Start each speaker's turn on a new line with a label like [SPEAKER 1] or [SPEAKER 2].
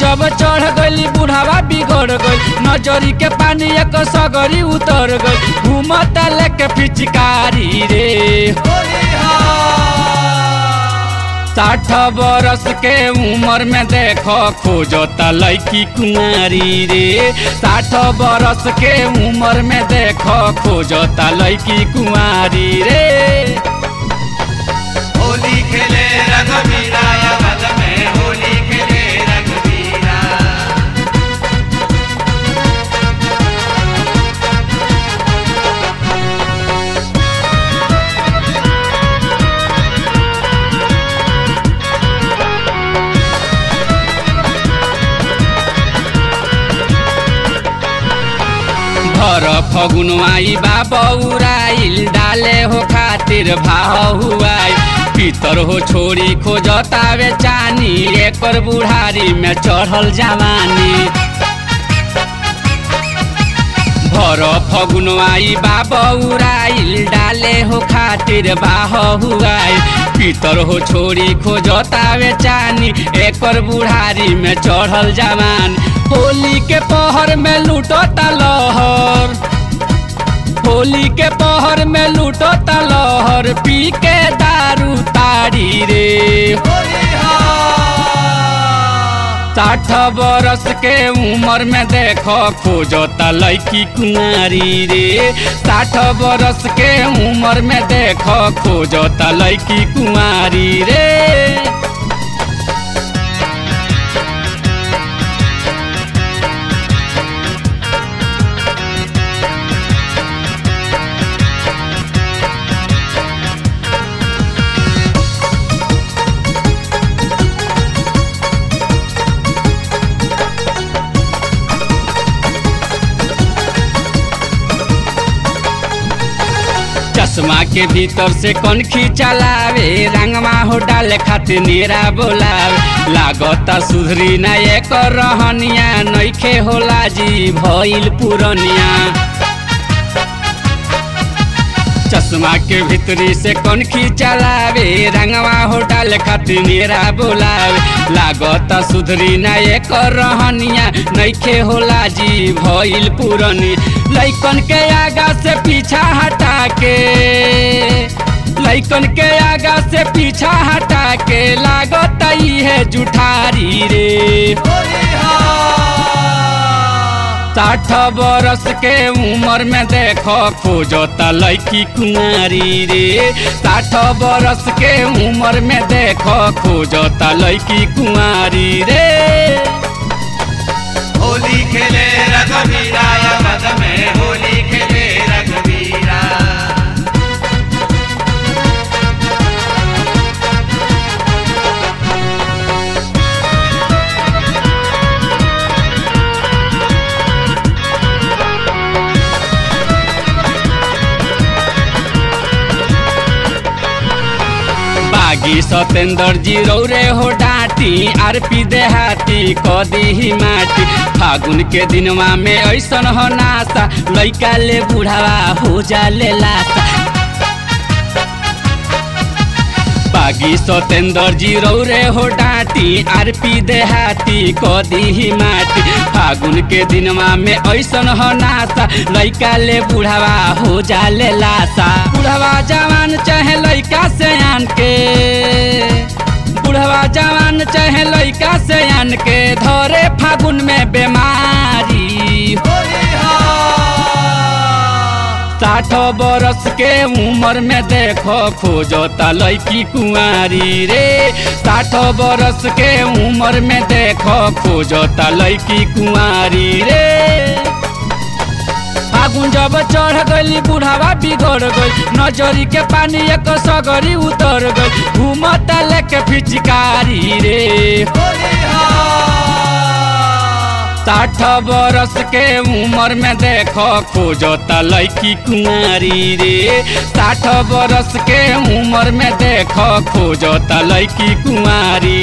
[SPEAKER 1] जब चढ़ गइली बुढ़ावा बिगड़ गइल नजरी के पानी एक सगरी उतर गइल घूमता लेके पिचकारी रे साठ बरस के उम्र में देखो खोजता लड़की कुंवारी रे साठ बरस के उम्र में देखो खोजता लड़की कुंवारी रे
[SPEAKER 2] होली खेले रघुवीरा अवध में होली खेले रघुवीरा
[SPEAKER 1] भर फगुनवाई बा बौराइल डाले हो खातिर भाव हुआई पितर हो छोरी खोजतावे चानी एकर बुढ़ारी में चढ़ल जवानी भर फगुनवाई बा बौराइल डाले हो खातिर बाह हुआई पितर हो छोरी खोजतावे चानी एकर बुढ़ारी में चढ़ल जवान होली के पहर में लूटता लहर होली के पहर में लूटता लहर पी के दारू तारी रे साठ बरस के उम्र में देखो खोजता लड़की कुंवारी रे साठ बरस के उम्र में देखो खोजता लड़की कुंवारी रे चश्मा के भीतर से कौन खींचलावे रंगवा हो डाले खातिर नेरा बोलावे लागता सुधरी ना एक रहनिया नइखे होला जी भइल पुरनिया चश्मा के भीतरी से कौन खींचलावे रंगवा हो डाले खातिर नेरा बोलावे लागता सुधरी ना एक रहनिया नइखे होला जी भइल पुरनी लइकन के आगा से पीछा हटा के लइकन के आगा से पीछा हटा के लागत है जुठारी रे साठ बरस के उम्र में देखो खोजता लड़की कुंवारी रे साठ बरस के उम्र में देखो खोजता लड़की कुंवारी रे
[SPEAKER 2] होली खेले रघुवीरा अवध में होली खेले रघुवीरा
[SPEAKER 1] बागी सतेंद्र जी रौरे हो डांटी आरपी देहाती कदी ही माटी फागुन के दिनवा में ऐसन हो नासा लइका ले बुढ़ावा हो जाले लासा बागी सतेंद्र जी रौरे हो डांटी आरपी देहाती कदी ही माटी फागुन के दिनवा में ऐसन हो नासा लइका ले बुढ़ावा हो जाले लासा बुढ़वा जवान चाहे लइका से आन के बुढ़वा जवान चाहे लइका से आन के धरे फागुन में बीमारी साठ बरस के उम्र में देखो खोजता लड़की कुंवारी रे साठ बरस के उम्र में देखो खोजता लड़की कुंवारी रे फागुन जब चढ़ गइली बुढ़ावा बिगड़ गइल नजरी के पानी एक सगरी उतर गइल घूमता लेके फिचकारी रे साठ बरस के उम्र में देखो खोजता लड़की कुंवारी रे साठ बरस के उम्र में देखो खोजता लड़की कुंवारी